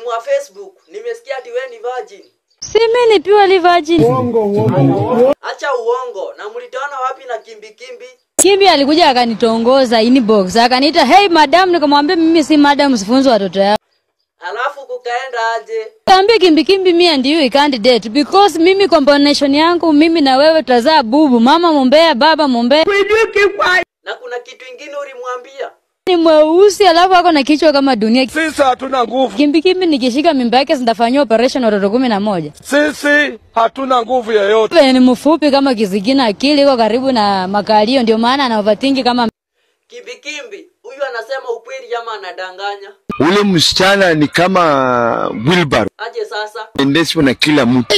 demu wa Facebook, nimesikia ati wewe ni virgin. Si mimi ni purely virgin. Acha uongo. Na mlitoana wapi na kimbi kimbi? Kimbi alikuja akanitongoza inbox, akaniita hey madam, nikamwambia mimi si madam, sifunzi watoto yao. Alafu kukaenda aje? Kaambia kimbi kimbi, me and you we can't date because mimi combination yangu mimi na wewe tutazaa bubu, mama mumbea, baba mumbea. Na kuna kitu ingine ulimwambia? Ni mweusi alafu ako na kichwa kama dunia. Sisi hatuna nguvu, Kimbi kimbi, nikishika mimba yake sitafanyia operation watoto kumi na moja. sisi hatuna nguvu yoyote. Wewe ni mfupi kama kizigina, akili iko karibu na makalio, ndio maana ana overthink kama Kimbi kimbi, huyu anasema ukweli ama anadanganya? Ule msichana ni kama wheelbarrow, Aje sasa? endeshwa na kila mtu.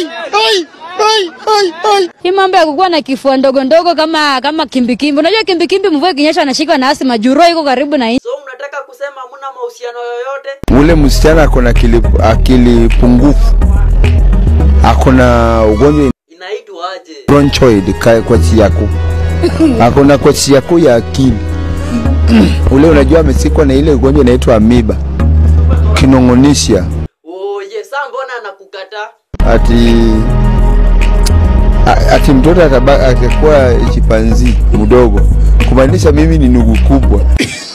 hii mambo ya kukuwa na kifua ndogo ndogo kama kama kimbi kimbi. Unajua kimbi kimbi, mvua ikinyesha anashikwa na asima, juro iko karibu na So mnataka kusema hamna mahusiano yoyote? Ule msichana ako na akili, akili pungufu, ako na ugonjwa Inaitwa aje? bronchoid ka- kwa yako, ako na kwa yako ya akili ule, unajua amesikwa na ile ugonjwa inaitwa amiba kinong'onisha, Oye, saa mbona anakukataa? ati a- ati mtoto ataba- atakuwa chipanzi mdogo, kumaanisha mimi ni nugu kubwa.